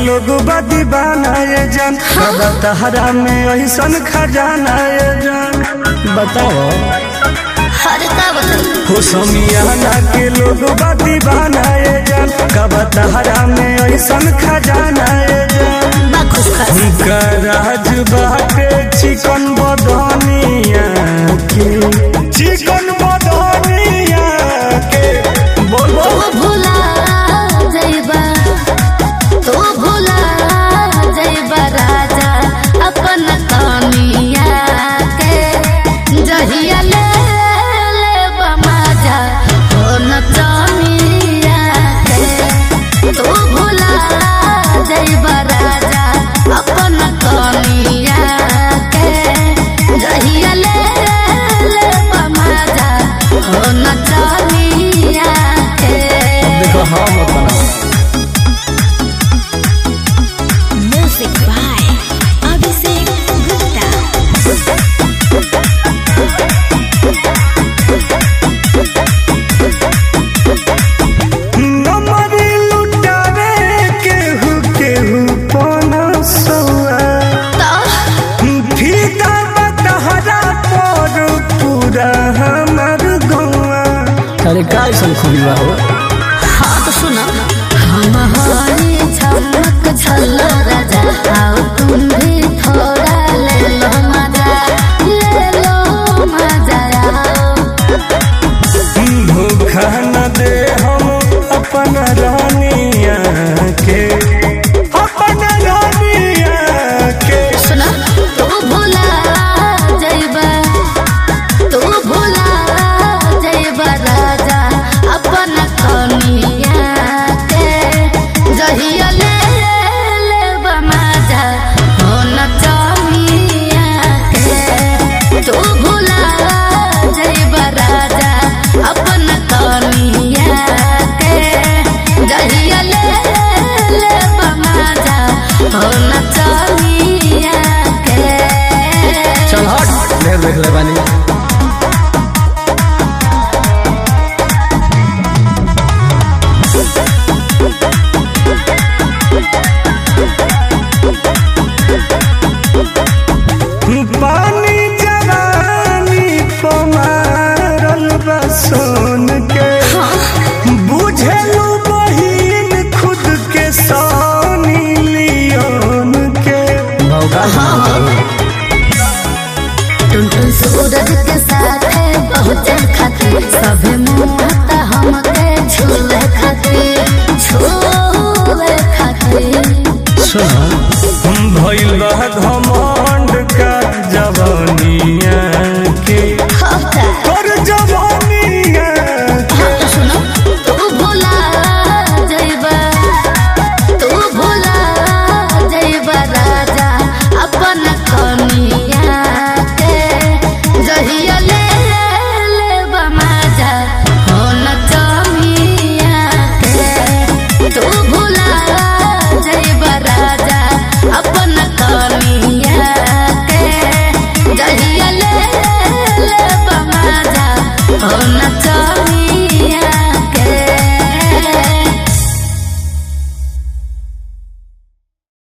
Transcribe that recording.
लोग बा दीवाना ये जान बाबा तहरा में ऐसन खजाना ये जान बताओ हर का बताई हो समियाना के लोग बा दीवाना ये जान कबा तहरा में ऐसन खजाना ये जान बा खुश खस उनका राज बाटे चिकन बदनिया के चिकन बदनिया के बोल तू बोल भुला जाइबा तू भुला जाइबा राजा अपन कमिया के जहिया ले ले बमाजा हो न चमिया के तू भुला जाइबा राजा अपन कमिया के जहिया ले ले बमाजा हो न चमिया के देखो हम अपना Music by Abhishek Gupta. नमरी लुटावे केहू केहू पना सौआ फीता बतहरा पर पूरा हमर गौआ अरे का ऐसन खुली बा हो हाँ तो सुनो हम हरी चमक छल राजा आओ तुम भी थोड़ा ले लो मजा ले लो मजा आओ धोखा न दे हम अपन रानिया के अपन रानिया के सुनो तू भुला जाइबा तू भुला जाइबा राजा अपन कमिया के जहिया ले ले बमाजा हो न चमिया के तू भुला जाइबा राजा अपन कमिया के जहिया ले ले बमाजा हो न चमिया के चल हट ढेर देख ले बानी पानी जवानी पमारल बा सोन के बुझलू बहिन खुद के सोनी लियोन के टुनटुन सूरज के साथ बहुत खातिर सभे मुहत हमके छुए खातिर छुए खातिर भइल बा घमंड का जवानिया के होता तोर जवानिया हाँ तो सुनो तू भुला जाइबा तू भुला जाइबा राजा अपन कमिया के जहिया ले ले बमाजा हो न कमिया के तू भुला जाइबा राजा अपन कमिया के जहिया ले ले बमाजा हो न